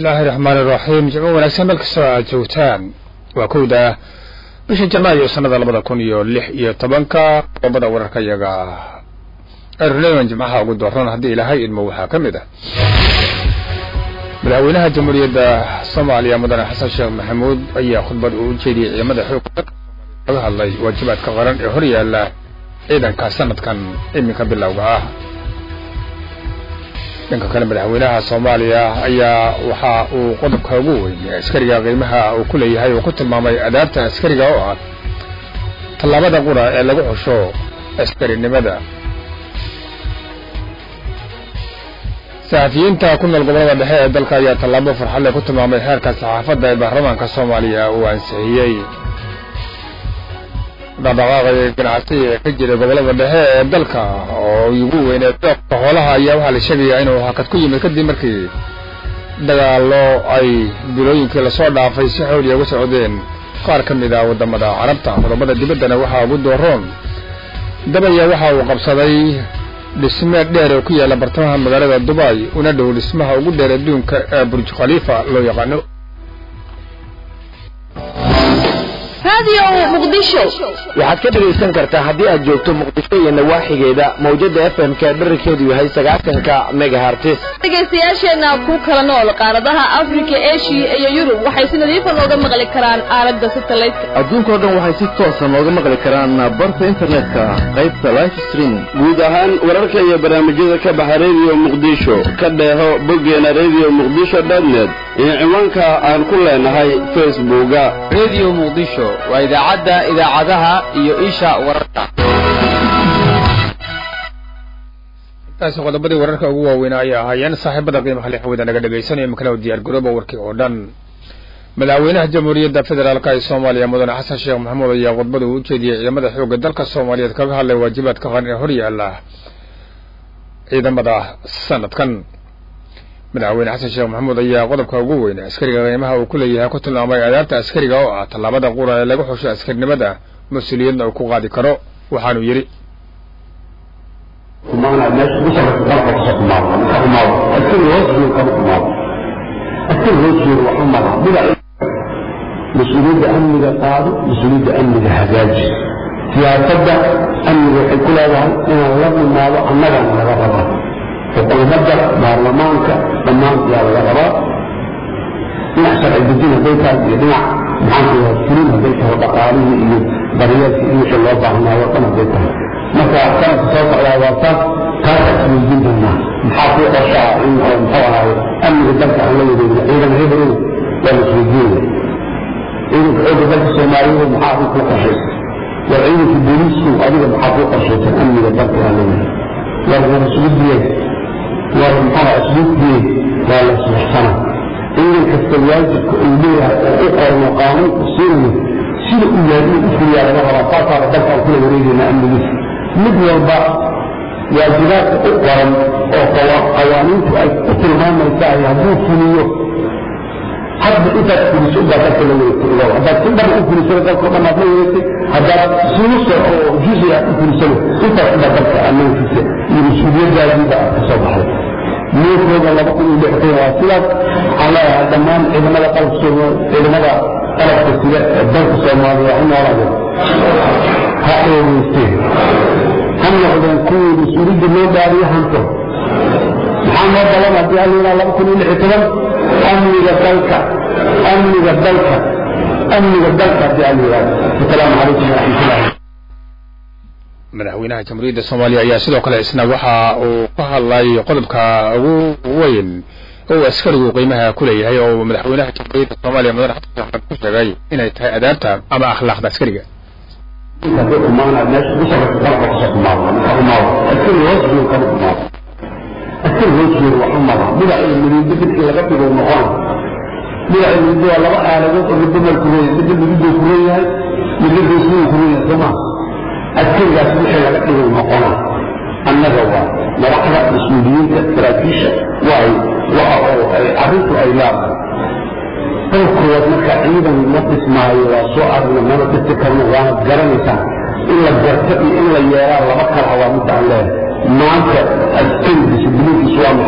bismillaahi raxmaani raxiim jimco wanaagsan meel kastoo aad joogtaan waa kowda bisha janaayo sanada labada kun iyo lix iyo tobanka qodobada wararka iyaga erleon jimcaha ugu dooran haddii ilaahay idmo waxaa ka mid ah madaxweynaha jamhuuriyadda soomaaliya mudane xasan sheekh maxamuud ayaa khudbad uu u jeediyey ciidamada xoogga laga hadlay waajibaadka qaran ee hor yaalla ciidanka sanadkan iminka bilowga ah dhanka kale madaxweynaha soomaaliya ayaa waxa uu qodobka ugu weyn askariga qiimaha uu ku leeyahay uu ku tilmaamay adaabta askariga oo ah tallaabada qura ee lagu xusho askarinimada saxafiyiinta ku nool gobolada dhexe ee dalka ayaa tallaabo farxadle ku tilmaamay heerka saxaafadda ee baarlamaanka soomaaliya uu ansixiyey dhaqdhaqaaqa ganacsiga ee ka jira gobolada dhexe ee dalka oo ugu weynee doobka xoolaha ayaa waxaa la sheegayaa inuu hakad ku yimid kadib markii dagaallo ay bilooyinkii lasoo dhaafay si xooliya uga socdeen qaar ka mid ah waddamada carabta qodobada dibaddana waxaa ugu dooroon dabaya waxa uu qabsaday dhisme dheer oo ku yaalla bartamaha magaalada dubai una dhow dhismaha ugu dheer adduunka ee burj khaliifa loo yaqaano waxaad ka dhegaysan kartaa haddii aad joogto muqdisho iyo nawaaxigeeda mawjada f m ka dherarkeedu yahay sagaatanka megahartis dhegaystayaasheenna ku kala nool qaaradaha afrika eshiya iyo yurub waxay si nadiifa nooga maqli karaan aalada satelliteka adduunkao dhan waxay si toosa nooga maqli karaan barta internetka qaybta life stream guud ahaan wararka iyo barnaamijyada ka baxa rediyo muqdisho ka dheeho boggeena rediyo muqdisho dotnet iyo ciwaanka aan ku leenahay facebooka rediyo muqdisho waa idaacadda idaacadaha iyo isha wararka intaasi qodobadii wararka ugu waaweynaa ayay ahaayeen saaxiibada qiimaha lix wada naga dhegaysanaya imikana diyaar garooba warkii oo dhan madaxweynaha jamhuuriyadda federaalka ee soomaaliya mudane xasan sheekh maxamuud ayaa khudbada uu u jeediyey ciidamada xoogga dalka soomaaliyeed kaga hadlay waajibaadka qaran ee hor yaalla ciidamada sanadkan madaxweyne xasan sheekh maxamuud ayaa qodobka ugu weyn askariga qiimaha uu ku leeyahay ku tilmaamay adaabta askariga oo ah tallaabada qura ee lagu xusho askarinimada mas-uuliyadna uu ku qaadi karo waxaanuu yidhi mas-uuliyadda amniga qaado mas-uuliyadda amniga hagaaji siyaasadda amniga waxay ku leedahay inaan la nimaado annagana laga rabaa xukuumadda baarlamaanka dhammaan yaa laga rabaa dhinac sharci dejin hadday tahay iyo dhinac maxaankuyaa fulin hadday tahay dhaqaalihii iyo daryeelkii iyo wixii loo baahnaayo dhan hadday tahay marka sanadka soo socdaa waa taas taasa isweydiin doonaa maxaa kuu qorshaa in oo muxuu ahaaye amniga dalka aan la wareegno ciidan hebrow waa la isweydiinaya ciidanka xoogga dalka soomaaliyeed maxaa adiga kuu qorshaysan war ciidanka booliisku adiga maxaa kuu qorshaysan amniga dalka aan leeyahay war warasugudiyeed war muxuu asluubdiyeed waa la isbuxsana ciidan kasta waajibka uu leeyahay oo u qorno qaanuunku siinayo sida uu yahay inuu u fuliyaa laga rabaa saasaana dalka aan kula wareegayna amnigiisa mid walba waajibaadka u qoran oo qawaaniintu ay u tilmaamaysaay hadduu fuliyo hadda intaad fuliso ubaa dalka la wareegtay ogow haddaad si dhan u fulisana dalkao dhan aad la wareegtay haddaad sinuso oo juzi aad u fulisana intaas ubaa dalka ammaankiisa iyo mas-uuliyadaadiiba aad ka soo baxday nuurkooda laba kun iyo lixdan waa sidaas waxaan leeyahay dhammaan ciidamada qalabka ciidamada qalabka sida ee dalka soomaaliya ha noolaadeen ha eegeysteen ha noqdeen kuwii mas-uuliyadda loo daariyo hanto maxaa noo balan haddii allinaa laba kun iyo lix iyo toban amniga dalka amniga dalka amniga dalka haddii allinaa asalaamu calaykum waraxmatullahi madaxweynaha jamhuuriyadda soomaaliya ayaa sidoo kale isna waxa uu ka hadlay qodobka ugu weyn oo askarigu qiimaha ku leeyahay oo madaxweynaha jamhuuriyadda soomaaliya mudane xasan sheekh maxamed ku sheegay inay tahay adaabta ama akhlaaqda askariga askari hoosgeedu waxa mara bidac iyo muriiddo bidkii laga dhigo noqona bidac iyo muriiddo waa laba aaladood oo midba meel ku leeyahay midna muriidduu ku leeyahay midna goosmuu ku leeyahay soo maa askarigaas wixii laga dhigo noqona annaga waa madaxda mas-uuliyiinta saraakiisha waay waa oo ay arrintu ay leedahay qowlkoood marka ciidan la dhismaayo waa soo aragna mana dhisi karno waana garanaysaan in la garto iyo in la yeelaa laba kala waa midda aan leeyahay maanta askari discibliinkiisu waa maxay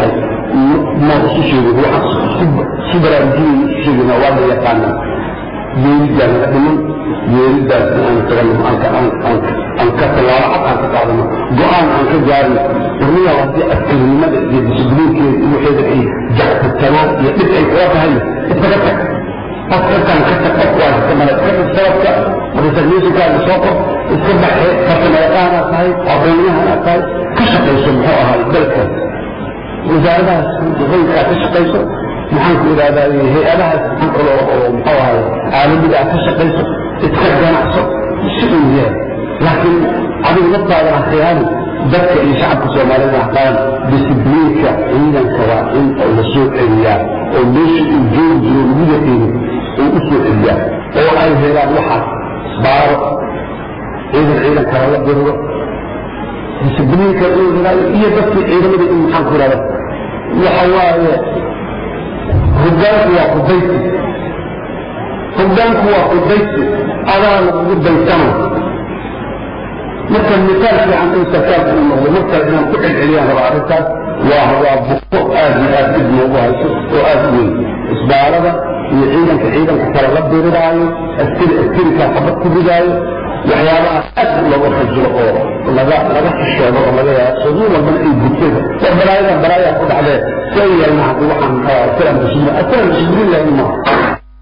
ma isu sheegin waxaan si baraarujinay isu sheegina waa la yaqaanaa yeeridaa naga dhiman yeeridaas aan tagano aan ka tallaabo cad aan ka qaadano go-aan aan ka gaarno warniyaa haddii askarinimada iyo disibliinkeeda iyo waxeeda ay jaxtatanaan iyo dhib ay kula tahay iskaga tag qofkakaan ka tag qof waa iska male iska tag sababka resignatinkaaga soo qor iska baxe farsamayaqaanaad tahay aqoonyahanaa tahay ka shaqayso muxuu ahaay dalka wasaaradahaas hoykaa ka shaqayso maxaan ku idhahdaa hay-adahaas maxaan kalo oo muxuu ahaay caalamiga ah ka shaqayso iska ganacso si uu yahay laakiin adigu naftaada ha khiyaani dadka iyo shacabka soomaalida haqaan disibliinka ciidanka waa in oo la soo celiyaa oo meesha uu joogi jiro lagu yaqiino uu u soo celiyaa oo ay helaan waxaas baaro ciidan ciidan kala la diriro disibliinka inuu helaayo iyo dadkii ciidamada in maxaan ku idhahda waxa waaye hoggaanku waa kudaysi hoggaanku waa kudaysi adaa lagugu daysana marka misaal fiican in sarkaalka uu noqdo markale inaan ku celceliyaan raba arrintaas waa waa buko aad iyo aad dib noogu hayso oo aad u weyn isbaalada iyo ciidanka ciidanka kale la diriraayo askari askarikaa xabad ku ridaayo waxyaabaha aad looga fajiro oo laga laga xishoodo oo laga yaabo saduu walbana ay gubtada war balaayada balaayaa ku dhacdee see yeelna haddii waxaan asalan bismillah asalan bismillah maaha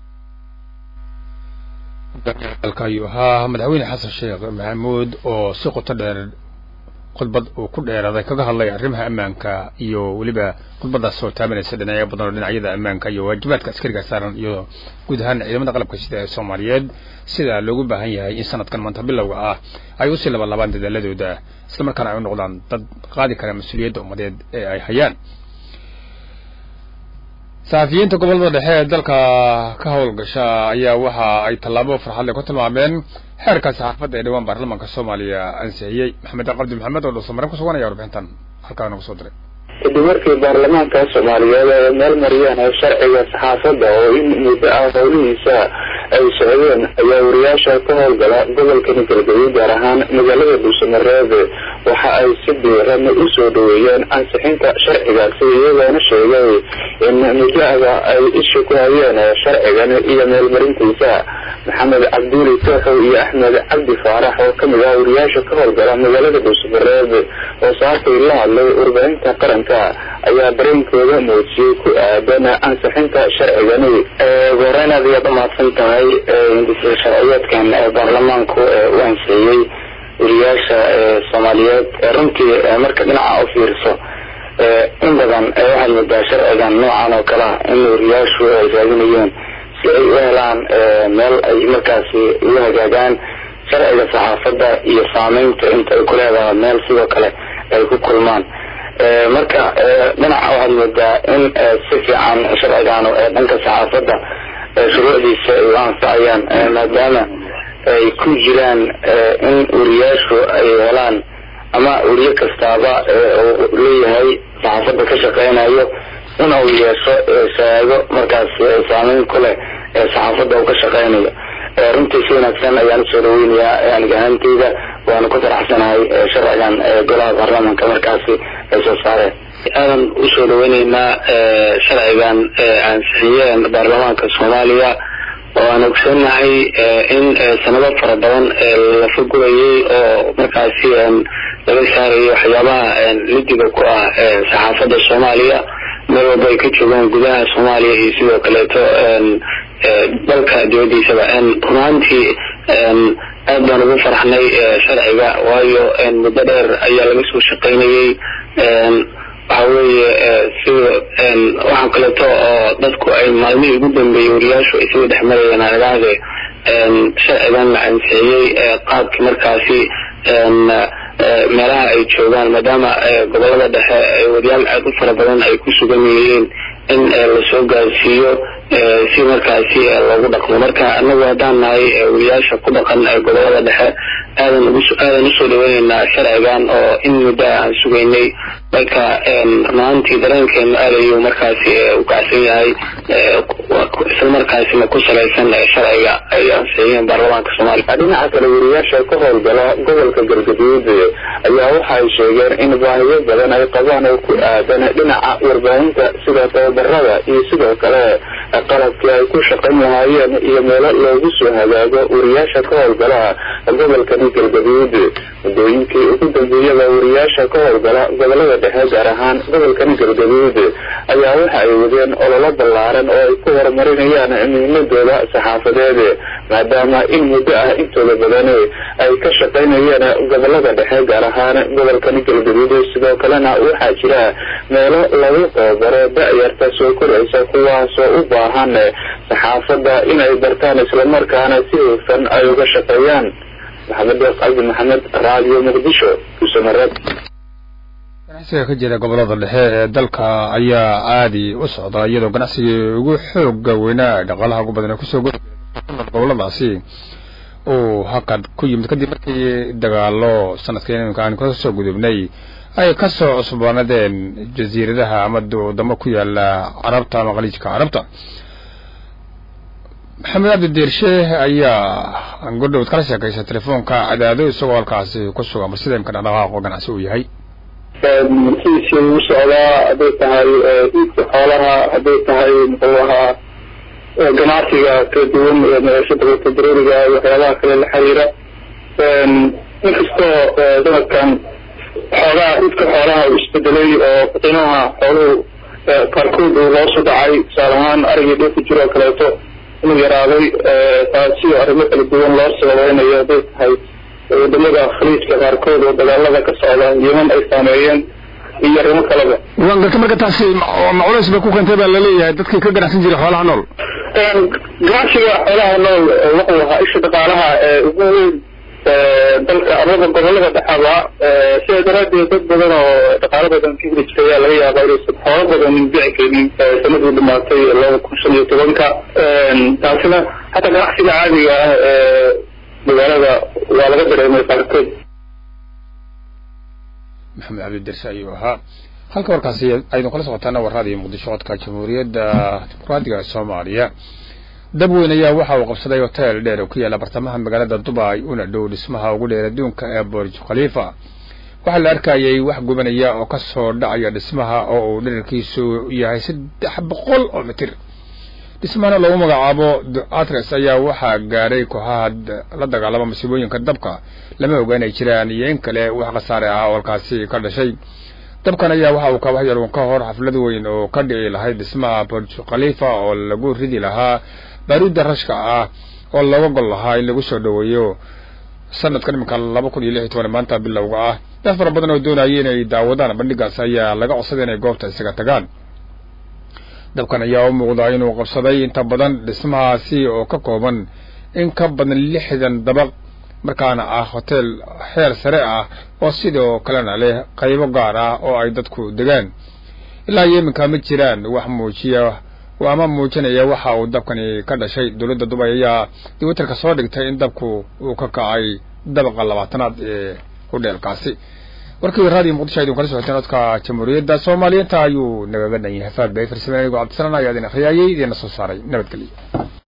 dalka ayuu ahaa madaxweyne xasan sheekh maxamuud oo si qoto dheer khudbad uu ku dheeraaday kaga hadlay arrimaha ammaanka iyo weliba khudbadaas oo taabanaysa dhinacyo badan oo dhinacyada ammaanka iyo waajibaadka askariga saaran iyo guud ahaan ciidamada qalabka sida ee soomaaliyeed sida loogu baahan yahay in sanadkan maanta bilowga ah ay usii labanlaabaan dadaaladooda islamarkaana ay u noqdaan dad qaadi kara mas-uuliyadda ummadeed ee ay hayaan saxafiyiinta gobolada dhexe ee dalka ka howlgasha ayaa waxa ay tallaabo farxadle ku tilmaameen xeerka saxaafadda ee dhawaan baarlamaanka soomaaliya ansixiyey maxamed qabdi maxamed oo dhuusamarin kusuganaya warbixintan halkaa nagu soo diray kadib markii baarlamaanka soomaaliyeed ay meel mariyeen sharciga saxaafadda oo in muddo ah howlihiisa ay socdeen ayaa wariyaasha ka howlgala gobolkani galgaduud gaar ahaan magaalada dhuusamareeb waxa ay si diiran u soo dhaweeyeen ansixinta sharcigaasi iyagoona sheegay in mudahda ay isha ku hayeen sharcigan iyo meelmarintiisa maxamed cabduuli tooxow iyo axmed cabdi faarax oo kamid ah wariyaasha ka howlgala magaalada dhuusamareeb oo saakay la hadlay warbaahinta qaranka ayaa dareenkooda muujiyey ku aadan ansixinta sharcigani goreyn aad ayaad umahadsan tahay sharciyeedkan baarlamaanku u ansixiyey wariyaasha soomaaliyeed runtii marka dhinaca u fiirso in badan waxaad moodaa sharcigan noocan oo kale ah in wariyaashu ay raadinayeen si ay u helaan meel ay markaasi ugu hagaagaan sharciga saxaafadda iyo saameynta inta ay ku leedahay meel sidoo kale ay ku kulmaan marka dhinaca waxaad moodaa in si fiican sharcigaanu dhanka saxaafadda shuruucdiisa ay u anfacayaan maadaama ay ku jiraan in wariyaashu ay helaan ama weriye kastaaba uu leeyahay saxaafadda ka shaqeynayo in uu yeesho shahaado markaas saameyn ku leh saxaafadda uu ka shaqeynayo runtii si wanaagsan ayaan usoo dhaweynayaa aniga ahaanteyda waana ku faraxsanahay sharcigan golaha baarlamaanka markaasi ay soo saareen aadan usoo dhaweyneynaa sharcigan ansixiyeen baarlamaanka soomaaliya oo aan ogsoonnahay in sanado fara badan la fagurayay oo markaasi laga saarayo waxyaabaha lidiga ku ah saxaafadda soomaaliya meel walba ay ka joogaan gudaha soomaaliya iyo sidoo kaleeto dalka dibadiisaba runaantii aad baan ugu farxnay sharciga waayo muddo dheer ayaa laga soo shaqaynayay waxa weeye sida waxaa kaleeto oo dadku ay maalmihii ugu dambeeyey wariyaashu ay sida dhex marayeen aragahde sharcigan la ansixiyey qaabkii markaasi meelaha ay joogaan maadaama gobolada dhexe wariyaal aad u fara badan ay ku sugan yihiin in lasoo gaarsiiyo si markaasi loogu dhaqmo marka anagu haddaan nahay wariyaasha ku dhaqan gobolada dhexe aadan aadan usoo dhaweyneynaa sharcigan oo in muddo aan sugaynay marka runaantii dareenkeenu aad ayuu markaasi u kacsan yahay isla markaasina ku salaysan sharciga ay ansixiyeen baarlamaanka soomaaliya dhinaca kale wariyaasha ka howlgala gobolka galgaduud ayaa waxa ay sheegeen in baahiyo badan ay qabaan oo ku aadan dhinaca warbaahinta sida tababarada iyo sidoo kale qalabkii ay ku shaqayn lahaayeen iyo meelo loogu soo hagaago wariyaasha ka howlgala gobolkani galgaduud muddooyinkii ugu dambeeyada wariyaasha ka howlgala gobolada dhexe gaar ahaan gobolkani galgaduud ayaa waxa ay wadeen ololo ballaaran oo ay ku horumarinayaan muhiimadooda saxaafadeed maadaama in muddo ah intooda badan ay ka shaqaynayeen gobolada dhexe gaar ahaan gobolkani galgaduud sidoo kalena waxaa jira meelo lagu tababaro da-yarta soo koraysa kuwaasoo u baahan saxaafadda inay bartaan islamarkaana si hufan ay uga shaqeeyaan maxamed deeq cabdi maxamed raadiyo muqdisho kuusamareeb ganacsiga ka jira gobolada dhexe ee dalka ayaa aadi u socda iyadoo ganacsigii ugu xooga weynaa dhaqaalaha ugu badan ee kusoo gori goboladaasi uu hakad ku yimid kadib markii dagaalo sanadkii iminka aan kasoo gudubnay ay kasoo cusbaanadeen jasiiradaha ama wadamo ku yaala carabta ama khaliijka carabta maxamed cabdi deersheeh ayaa godhowd kala sheekaysa telefoonka cadaado isagoo halkaasi ku sugan bal sida imka dhaqdhaqaaqo ganacsi uu yahay markiisii ugu socdaa hadday tahay iidka xoolaha hadday tahay muxuu ahaa ganacsiga kala duwan ee noloshada federaliga iyo waxyaabaha kale la xiriira inkastoo sanadkan xoogaha iidka xoolaha uu isbedelay oo qiimaha xooluhu qaarkood uu loosu dhacay tusaale ahaan arigii dhulka jiro oo kaleeto inuu yaraaday taasi oo arrimo kala duwan loo sababeynayo hadday tahay wadamada khaliijka qaarkood oo dagaalada ka socda yeman ay saameeyeen iyo arrimo kaleba garta marka taasi ma culays bay ku keentay baa laleeyahay dadkii ka ganacsan jiray xoolaha nool ganacsiga xoolaha nool wuxuu ahaa isha dhaqaalaha ee ugu weyn dalka amaba gobolada dhexaba sidaa daraadeed dad badan oo dhaqaalo badan ka heli jiray ayaa laga yaabaa inaysan xoolo badanin bici karin sanadii dhamaatay laba kun shan iyo tobanka taasina hataa ganacsiga caadiga ah ee magaalada waa laga dareemay qaarkood maxamed cabdi derse ayuu ahaa halka warkaasi aynu kala socotaana warraadii muqdisho codka jamhuuriyadda dimuqraadiga soomaaliya dab weyn ayaa waxa uu qabsaday hotel dheer oo ku yaala bartamaha magaalada dubai una dhow dhismaha ugu dheer adduunka ee borj khalifa waxaa la arkayay wax gubanaya oo ka soo dhacaya dhismaha oo uu dherarkiisu yahay saddex boqol oo mitir dhismahana lagu magacaabo atres ayaa waxaa gaadhay kooxaha la dagaalama masiibooyinka dabka lama oga inay jiraan iyo in kale wax khasaare ah oo halkaasi ka dhashay dabkan ayaa waxa uu kabax yaruun ka hor xaflad weyn oo ka dhici lahayd dhismaha borj khalifa oo lagu ridi lahaa baaruudda rashka ah oo looga gol lahaa in lagu soo dhoweeyo sanadkan iminka laba kun iyo lix iyo toban maanta bilowga ah dad fara badan oo doonaya inay daawadaan bandhigaas ayaa laga codsaday inay goobta isaga tagaan dabkan ayaa u muuqdaa inuu qabsaday inta badan dhismahaasi oo ka kooban in ka badan lixdan dabaq markaana ah hotel xeer sare ah oo sidoo kalena leh qaybo gaar ah oo ay dadku degaan ilaa iyo iminka ma jiraan wax muujiya ama muujinaya waxa uu dabkani ka dhashay dowladda dubay ayaa twitterka soo dhigtay in dabku uu ka kacay dabaqa labaatanaad ee hudheelkaasi warkii raadiyo muqdisho aydin kala socoteen codka jamhuuriyadda soomaaliyeenta ayuu nagaga dhan yahay faad bay farsameen anigoo cabdisalaan ayaa idin akhriyayay idiina soo saaray nabadgelyo